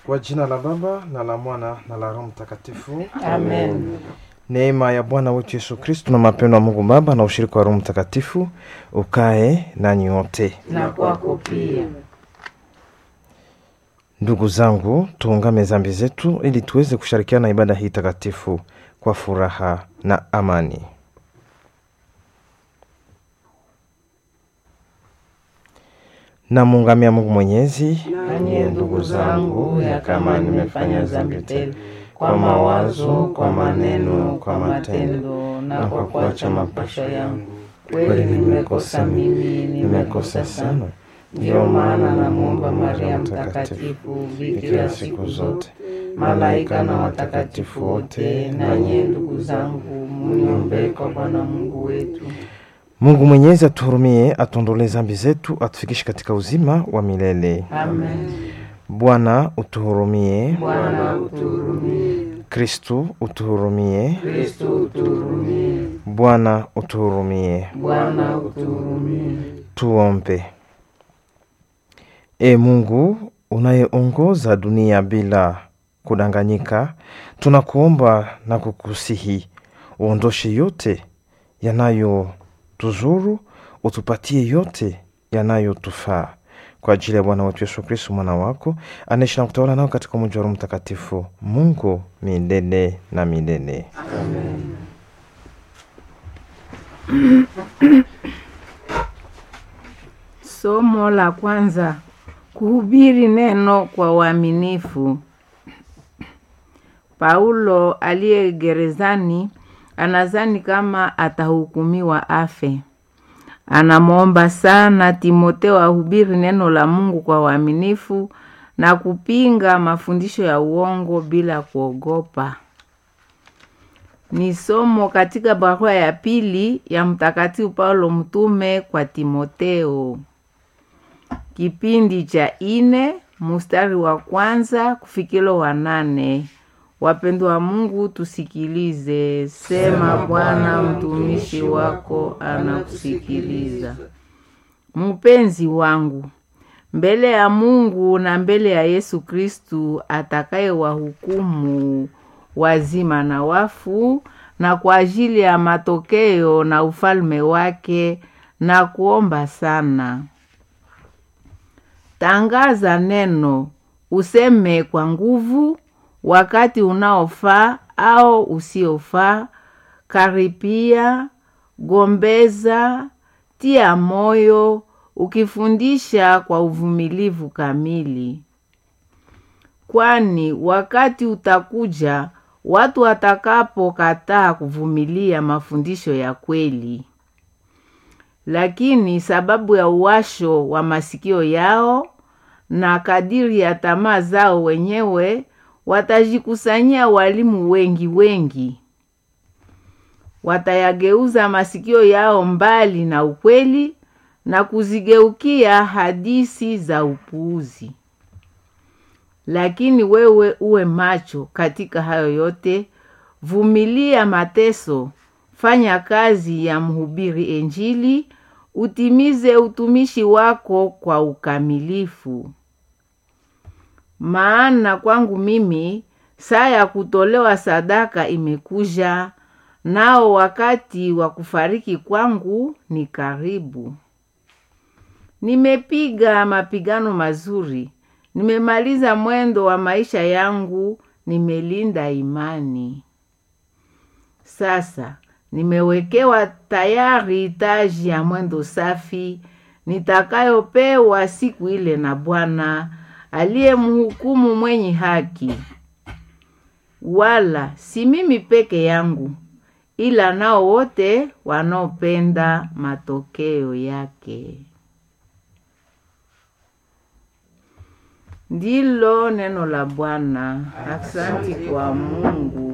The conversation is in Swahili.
Kwa jina la Baba na la Mwana na la Roho Mtakatifu. Amen. Neema ya Bwana wetu Yesu Kristo na mapendo ya Mungu Baba na ushirika wa Roho Mtakatifu ukae nanyi wote. Na kwako pia. Ndugu zangu, tuungame dhambi zetu ili tuweze kushirikiana na ibada hii takatifu kwa furaha na amani. Namuungamia Mungu Mwenyezi, Nanyi ndugu zangu, ya kama nimefanya dhambi tele kwa mawazo, kwa maneno, kwa matendo na kwa kuacha mapasho yangu, kweli nimekosa mimi, nimekosa sana. Ndiyo maana namwomba Maria Mtakatifu, bikira siku zote, malaika na watakatifu wote, nanyi ndugu zangu, mniombee kwa Bwana Mungu wetu. Mungu Mwenyezi atuhurumie, atuondolee dhambi zetu, atufikishe katika uzima wa milele. Amen. Bwana utuhurumie. Bwana utuhurumie. Kristu utuhurumie. Kristo utuhurumie. Bwana utuhurumie. Bwana utuhurumie. Tuombe. E Mungu unayeongoza dunia bila kudanganyika, tunakuomba na kukusihi uondoshe yote yanayotuzuru, utupatie yote yanayotufaa kwa ajili ya Bwana wetu Yesu Kristo mwana wako anaishi na kutawala nao katika umoja wa Roho Mtakatifu, Mungu milele na milele. Amen. Somo la kwanza: kuhubiri neno kwa uaminifu. Paulo aliye gerezani anazani kama atahukumiwa afe. Anamwomba sana Timoteo ahubiri neno la Mungu kwa uaminifu na kupinga mafundisho ya uongo bila kuogopa. Ni somo katika barua ya pili ya Mtakatifu Paulo mtume kwa Timoteo, kipindi cha ine mustari wa kwanza kufikilo wa nane. Wapendwa wa Mungu, tusikilize. Sema Bwana, mtumishi wako anakusikiliza. Mpenzi wangu, mbele ya Mungu na mbele ya Yesu Kristu atakaye wahukumu wazima na wafu, na kwa ajili ya matokeo na ufalme wake, na kuomba sana. Tangaza neno, useme kwa nguvu, wakati unaofaa au usiofaa, karipia, gombeza, tia moyo, ukifundisha kwa uvumilivu kamili. Kwani wakati utakuja watu watakapokataa kuvumilia mafundisho ya kweli, lakini sababu ya uwasho wa masikio yao na kadiri ya tamaa zao wenyewe watajikusanyia walimu wengi wengi, watayageuza masikio yao mbali na ukweli na kuzigeukia hadisi za upuuzi. Lakini wewe uwe macho katika hayo yote, vumilia mateso, fanya kazi ya mhubiri Injili, utimize utumishi wako kwa ukamilifu. Maana kwangu mimi saa ya kutolewa sadaka imekuja, nao wakati wa kufariki kwangu ni karibu. Nimepiga mapigano mazuri, nimemaliza mwendo wa maisha yangu, nimelinda imani. Sasa nimewekewa tayari taji ya mwendo safi nitakayopewa siku ile na Bwana aliyemhukumu mwenye haki. Wala si mimi peke yangu, ila nao wote wanaopenda matokeo yake. Ndilo neno la Bwana. Asante kwa Mungu.